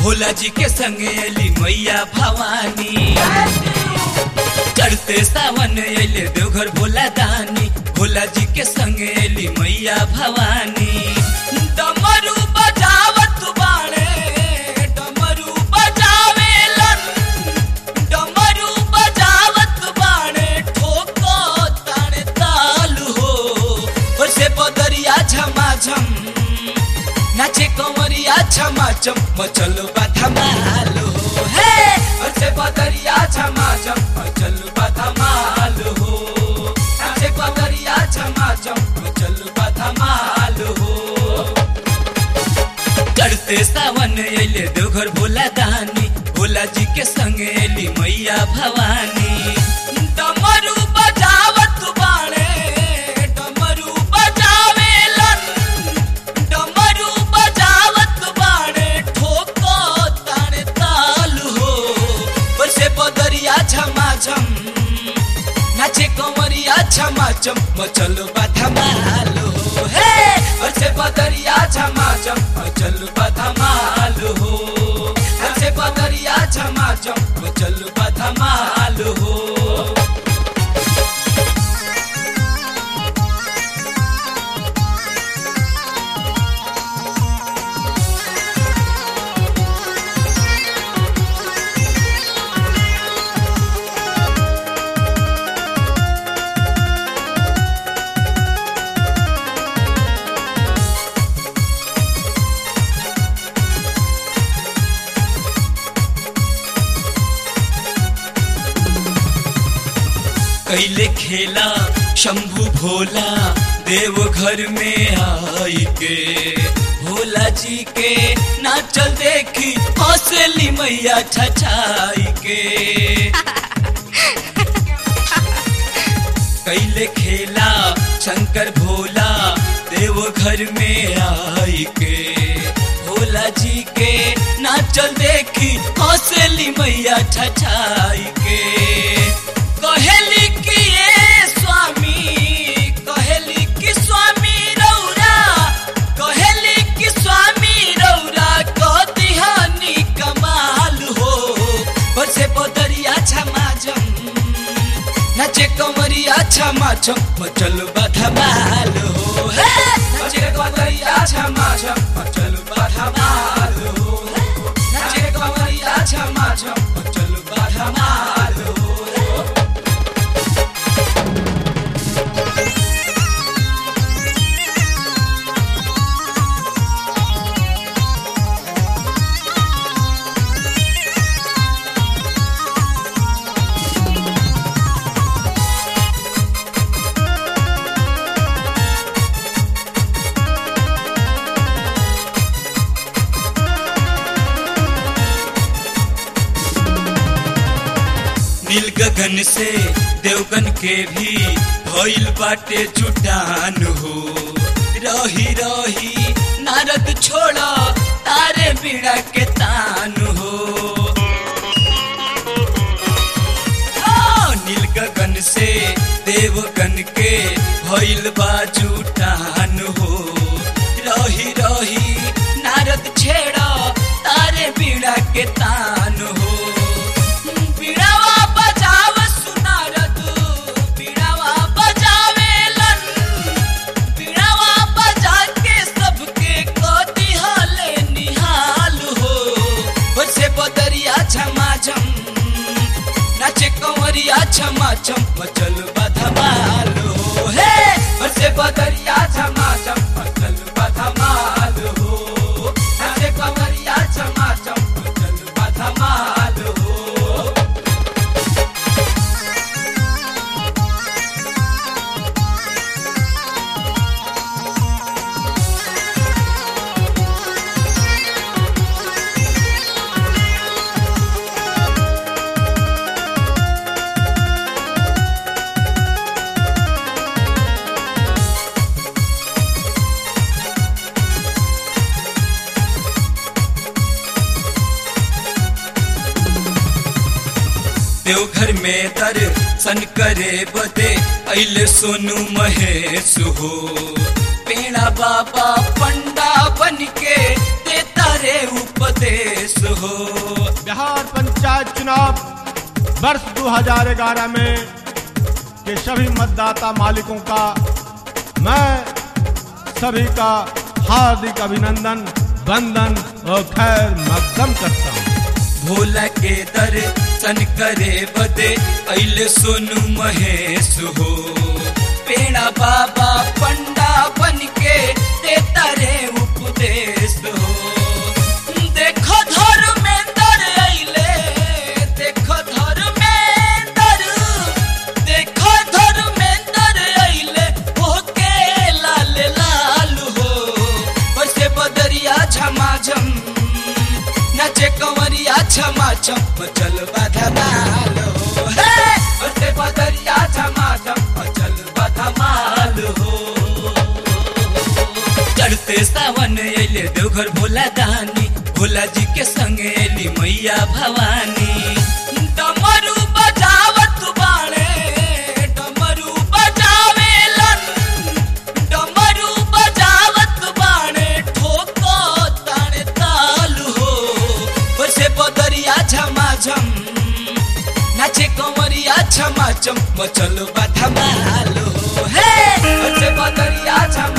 भोला जी के संगे अली मैया भवानी चढ़ते सावन अले देवघर भोला दानी भोला जी के संगे अली मैया भवानी डमरू बजावत बाणे डमरू बजावेलन डमरू बजावत बाणे ठोको ताणे ताल हो से बदरिया झमाझम नाचे कंवरिया छमाचम मचल धमाल हो हे से बदरिया छमाचम मचल धमाल हो नाचे कंवरिया छमाचम मचल धमाल हो चढ़ते सावन अले देवघर भोला दानी भोला जी के संगे अली मैया भवानी डमरू बजावत बाणे डमरू बजावेलन डमरू बजावत बाणे ठोको ताणे ताल हो बसे बदरिया झमाझम नाचे कंवरिया झमाझम मचल धमाल हो हे बसे बदरिया झमाझम मचल धमाल हो बसे बदरिया झमाझम मचल धमाल हो कैले खेला शंभु भोला देव घर में आई के भोला जी के नाचल देखी हौसली मैया छछाई के कैले खेला शंकर भोला देव घर में आई के भोला जी के नाचल देखी हौसली मैया छछाई के कहेली कि ये स्वामी कहेली कि स्वामी रौरा कहेली कि स्वामी रौरा कदिहानी कमाल हो बसे बदरिया छमाजम नाचे कमरिया छमाछम मचल बधमाल हो हे नाचे कमरिया छमाछम मचल बधमाल हो नाचे कमरिया छमाछम मचल बधमाल हो नील गगन से देवगन के भी भइल बाटे जुटान हो रही रही नारद छोड़ा तारे बीड़ा के तान हो हाँ, नील गगन से देवगन के भइल बा जुटान हो रही रही नारद छेड़ा तारे बीड़ा के तान हो बीड़ावा बजाव सुनारद बीड़ावा बजावेलन बीड़ावा बजा के सबके कदी हाले निहाल हो बसे बदरिया झमाझम नाचे कंवरिया झमाझम मचल बधमाल हो हे बसे बदरिया झमाझम मचल बधमाल हो नाचे कंवरिया झमाझम मचल बधमाल हो देवघर में दर्शन करे बदे अल सोनू महेश हो पेड़ा बाबा पंडा बन के देता रे उपदेश हो चुनाव वर्ष 2011 में के सभी मतदाता मालिकों का मैं सभी का हार्दिक अभिनंदन वंदन और खैर मकदम करता हूँ भोला के दर्शन करे बदे अइले सोनू महेश हो पेड़ा बाबा पंडा बन के देता रे उपदेश हो देखो धर्मेंद्र अइले देखो धर्मेंद्र देखो धर्मेंद्र अइले होके लाल लाल हो वैसे बदरिया झमाझम नाचे कंवरिया छमा छम चल बधमाल हो हे वैसे बदरिया छमा छम चल बधमाल हो चढ़ते सावन अइले देवघर भोला दानी भोला जी के संग अइली मैया भवानी डमरू बजावत बाणे डमरू बजावेलन डमरू बजावत बाणे ठोको ताणे ताल हो वैसे बदरिया झमाझम नाचे कंवरिया झमाझम मचल बा धमाल हो हे वैसे बदरिया झमाझम